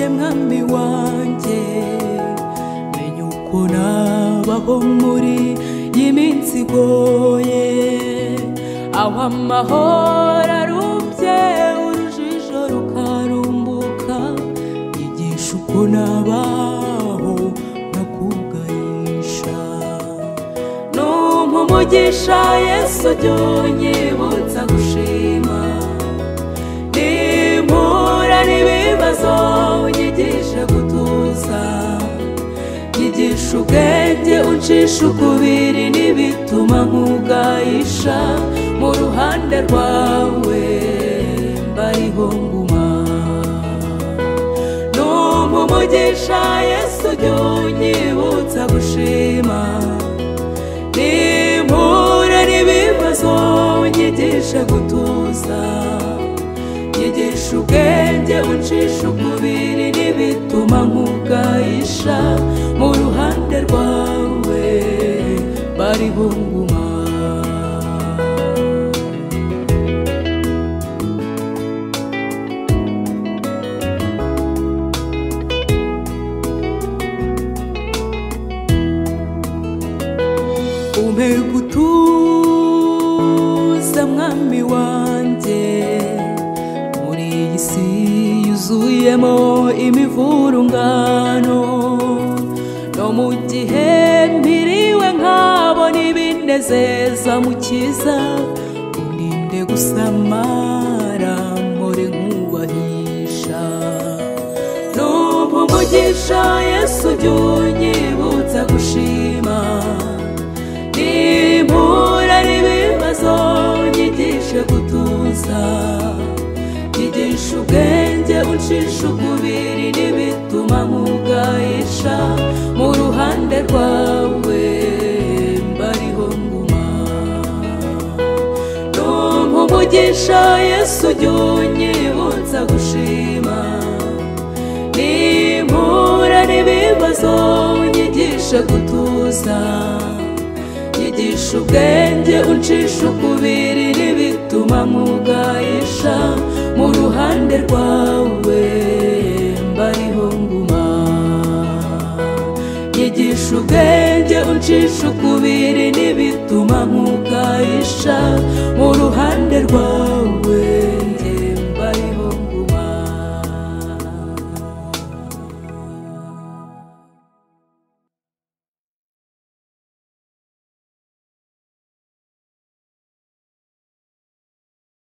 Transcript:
mwami wanjye menya uko nabaho muri iyi minsi igoye aho amahoro arubye urujijo rukarumbuka igisha uko nabaho nakugayisha numpa umugisha yesu jya unyibutsa gushima impura n'ibibazo unyigishe gutuza nyigisha ubwenge uncisha ukubiri n'ibituma nkugayisha mu ruhande rwawe mbariho nguma numva umugisha yesu jya unyibutsa gushima nimpura n'ibibazo unyigishe gutuza nyigisha ubwenge uncisha umubiri n'ibituma nkugayisha mu ruhande rwawe bari bunguma umpe gutuza mwami wanjye muri iyi si yuzuyemo imivurungano no mu gihe mpiriwe nkabona ibinezeza mukiza uninde gusamara mpore nkubahisha n'ubu umugisha yesu jya unyibutsa gushima nimpura n'ibibazo nyigishe gutuza nyigisha ubwenge uncisha ukubiri n'ibituma nkugayisha mu ruhande rwawe mbariho nguma numva umugisha yesu jya unyibutsa gushima nimpura n'ibibazo unyigishe gutuza nyigisha ubwenge uncisha ukubiri n'ibituma nkugayisha mu ruhande rwawe mbariho nguma nyigisha ubwenge uncisha ukubiri n'ibituma nkugayisha mu ruhande rwawe